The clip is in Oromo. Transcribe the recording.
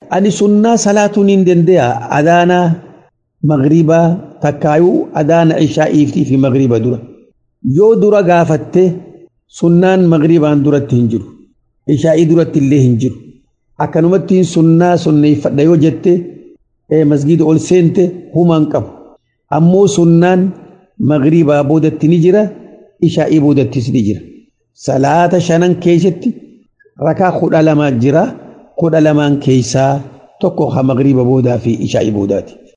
ani sunnaa salaatuu niin dande'a adaanaa magribaa takkaayuu adaana ishaa'iiftii fi magriba dura yoo dura gaafatte sunnaan magribaan duratti hin jiru ishaa'ii duratti illee hin jiru akkanumattiin sunnaa sunneeffadha yoo jette masgida ol seente humaan qabu ammoo sunnaan magribaa boodatti ni jira ishaa'ii boodattis ni jira salaata shanan keessatti rakaa kudha lamaa jira kudha lamaan keessaa tokko ha magriba boodaa fi ishaa'ii boodaati